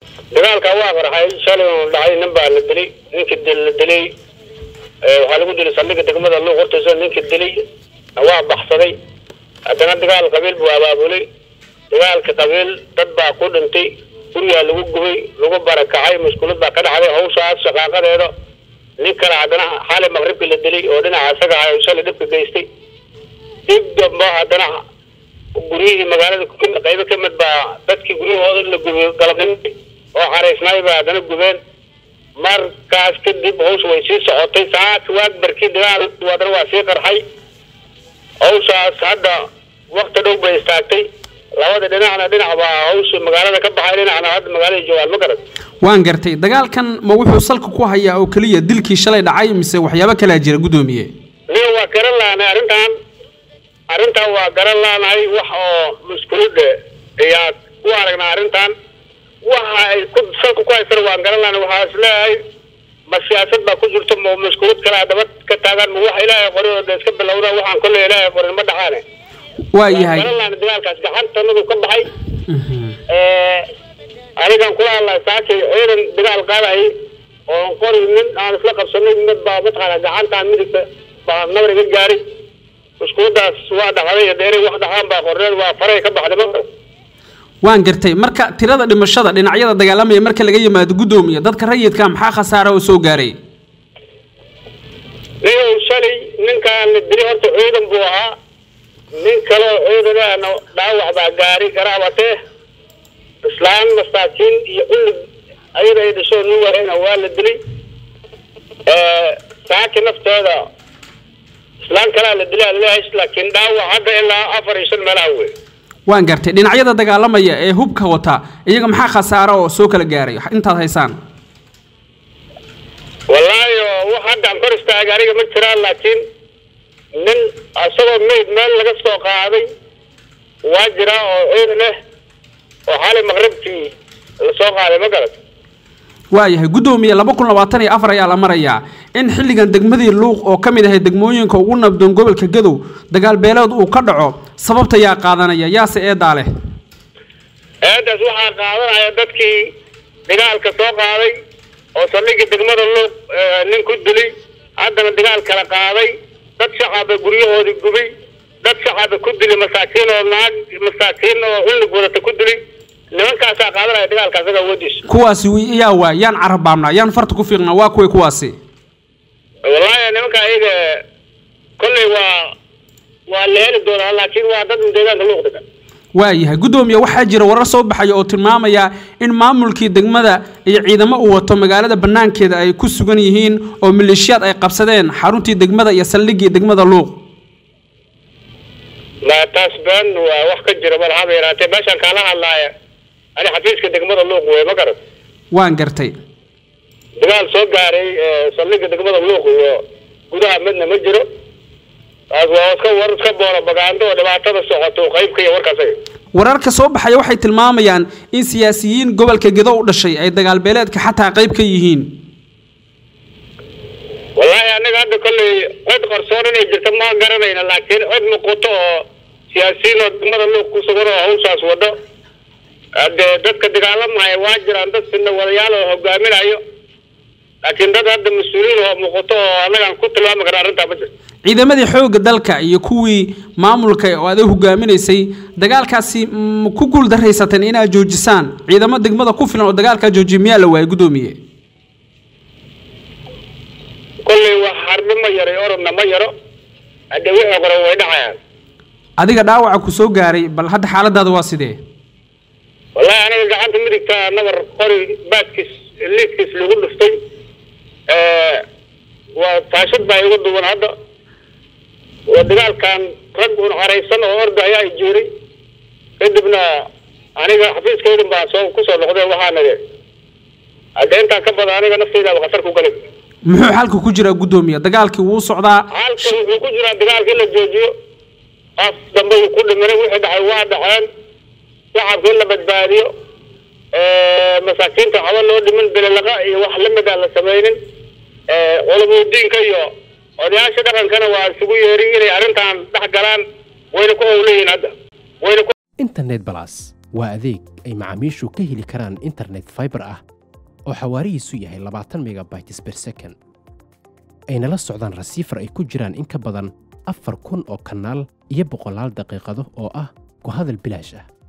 dagaalka waa qarxay shalay uu dhacay nin baa la dilay ninkii dil la dilay waxaa lagu dilay saldhiga degmada luuq hortiisa ninkii dilay waa baxsaday haddana dagaal qabiil buu abaabulay dagaalka qabiil dad baa ku dhintay gurigaa lagu gubay lagu barakacay maskuulad baa ka dhacday hawshaas shaqaaqadeeda nin kale haddana xalay maqribkii la dilay oo dhinaca isaga ahay shalay dhibka geystay dib damba haddana guryihii magaalada qaybo ka mid baa dadkii guryahooda la gubay galabnimay oo xaraysnaay baa haddana gubeen markaas kadib hawsha way sii socotay saaka waag barkii dagaal haddana waa sii qarxay hawshaas hadda wakti dhow bay istaagtay labada dhinacna dhinac baa hawsha magaalada ka baxay dhinacna hadda magaalada joogaan ma garan waan gartay dagaalkan ma wuxuu salka ku hayaa oo keliya dilkii shalay dhacay mise waxyaabo kalaa jira guddoomiye niyo waa garan laanahay arrintan arrintan waa garan laanahay wax oo maskuulada ayaa ku aragnaa arrintan waxa ay ku salka ku haysana waan garan laanahay waxaa is leeyahay ma siyaasad baa ku jirto ma maskuulad kalaa daba ka taagan ma wax ilaahay qoray oo de iska bilowda waxaan kolley ilaahay qorin ma dhacaane waa yahay garan laanahay dagaalkaas gacantanadu ka baxay anigan kula hadlay saakay ciidan dagaal qaadahay oo qori nin aan isla qabsanay mid baa mataqaana gacantaan midigta baa nabar iga gaaray iskuuladaas waa dhacday dee inay wax dhacaan baa qorneed waa faray ka baxday ma waan gartay marka tirada dhimashada dhinacyada dagaalamaya marka laga yimaado guddoomiye dadka rayidka maxaa khasaara oo soo gaaray niyow shalay ninkaan la dilay horta ciidan buu ahaa nin kaleo ciidanahana dhaawac baa gaaray garaabatee islaan masaakiin iyo cullig ayada ay dhashoo nin wareyna waa la dilay saaki nafteeda islaan kalaa la dilay alaleehay laakiin dhaawac hadda ilaa afar iyo shan meelaha wey waan gartay dhinacyada dagaalamaya ee hubka wata iyaga maxaa khasaaro oo soo kala gaaray intaad haysaan wallaahi wax haddaan kor istaagay aniga ma jiraan laakiin nin isagoo mayd meel laga soo qaaday waa jiraa oo ciidan leh oo xalay maqribkii lasoo qaaday ma garat waayahay guddoomiye laba kun labaatan iyo afar ayaa la marayaa in xilligan degmadii luuq oo ka mid ahay degmooyinka ugu nabdoon gobolka gadow dagaal beeleed uu ka dhaco sababta yaa qaadanaya yaase eedaa leh eedaas waxaa qaadanaya dadkii dagaalka soo qaaday oo saldhigii degmada luuq nin ku dilay haddana dagaal kala qaaday dad shacaba guryahoodii gubay dad shacaba ku dilay masaakiin oo naag masaakiin oo xullig wadata ku dilay nimankaasaa qaadanaya dagaalka asaga awoodiisa kuwaasi wi- yaa waay yaan carabaabnaa yaan farta ku fiiqnaa waa kuway kuwaasi wallaahi nimanka ayaga kolley waa waa la heli doonaa laakiin waa dad deegaanka luuq degan waayahay guddoomiye waxaa jira warar soo baxaya oo tilmaamaya in maamulkii degmada iyo ciidamo uu wato magaalada banaankeeda ay ku sugan yihiin oo maleeshiyaad ay qabsadeen xaruntii degmada iyo saldhiggii degmada luuq ma taas been waa wax ka jira bal haba yaraatee meeshaan kaala hadlaaya ani xafiiska degmada luuq wey ma garan waan gartay dagaal soo gaaray saldhigga degmada luuq iyo gudaha midna ma jiro taas waa iska war iska boolo bagaando oo dhibaatada socoto qaybka iyo warkaas ay wararka soo baxaya waxay tilmaamayaan in siyaasiyiin gobolka gedo u dhashay ay dagaal beeleedka xataa qayb ka yihiin wallaahi anaga hadda kolley cid qarsoon inay jirto ma garanayna laakiin cid muuqato oo siyaasiyiin oo degmada luuq ku sugan oo hawshaas wado hadee dadka dagaalamaya waa jiraan dad sina wadayaal oo hogaaminayo laakiin dad hadda mas-uuliyiin oo muuqato oo annagaan ku tilmaami karna arrintaa ma jirto ciidamadii xoogga dalka iyo kuwii maamulka oo aday hogaaminaysay dagaalkaasi ma ku guuldaraysateen inaad joojisaan ciidamo degmada ku filan oo dagaalkaa joojiya miyaa la waayay guddoomiye kolley wax harbi ma yaro orodna ma yaro hadde wixii qore way dhacayaan adiga dhaawaca ku soo gaaray bal hadda xaaladaada waa sidee wallaahi aniga gacanta midigta nabar qori baadkiis liidkiis lagu dhuftay waa taashad baa igu duwan hadda waa dagaalkan rag un caraysan oo orda ayaa jiiray kadibna aniga xafiiskaydan baa soo kusoo noqdeen waxaana hadde intaa ka badan aniga naftaydaaba khatar ku galay muxuu xalka ku jiraa guddoomiye dagaalkii wuu socdaa halka wuxuu ku jiraa dagaalka in la joojiyo af dambe ku dhimanay wixii dhacay waa dhaceen shacabka in la badbaadiyo masaakiinta waxba loo dhimin belelaqa iyo wax lamid aan la sameynin culamudiinka iyo odayaasha dhaqankana waa isugu yeerin inay arrintan dhex galaan wayna ku howlayihin hadda wayna ku internet balas waa adeeg ay macaamiishu ka heli karaan internet fiber ah oo xawaarihiisu yahay labaatan megabytes per second ayna la socdaan rasiifar ay ku jiraan in ka badan afar kun oo kanaal iyo boqolaal daqiiqado oo ah ku hadal bilaash ah